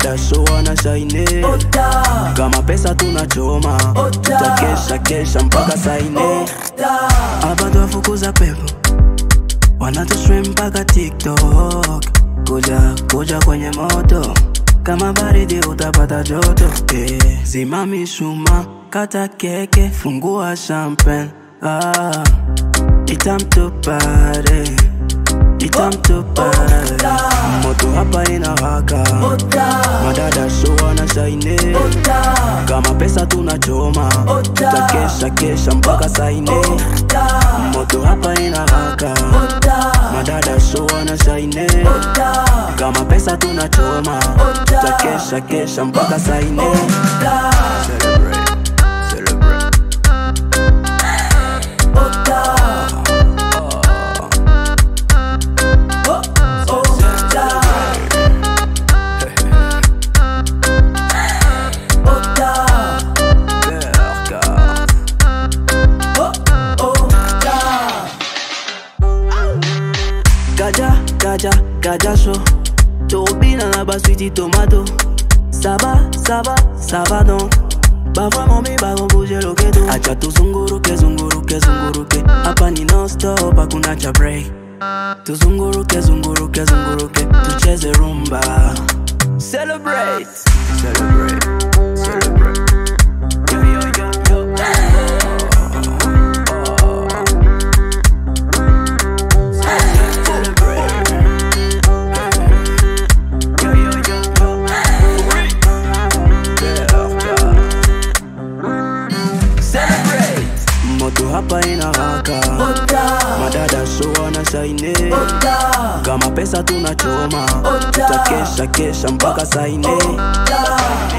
madada so wana shaine kama pesa tunachoma tutakesha kesha mpaka saine hapa twafukuza pepo wanatustream mpaka tiktok kuja kuja kwenye moto kama baridi utapata joto eh. zima mishuma kata keke fungua champagne ah. itamtupare itamtupare moto hapa inawaka madada so wana shaine kama pesa tunachoma tutakesha kesha mpaka saine moto hapa inawaka madada so wana shaine kama pesa tunachoma tutakesha kesha mpaka saine Celebrate, celebrate. Berka. Gaja, gaja, gaja show Turbine na baswiti tomato Ça va, ça va, ça va donc Ba vraiment mi ba bouger lo kedo Acha tuzunguruke, zunguruke, zunguruke Hapa ni non stop, hakuna cha break Tuzunguruke, zunguruke, zunguruke Tucheze rumba Celebrate Celebrate Celebrate Yo, yo, yo, yo. Celebrate Yo, yo, yo, yo. Berka. Celebrate moto hapa inawaka madada so wana shaine kama pesa tunachoma tutakesha kesha mpaka saine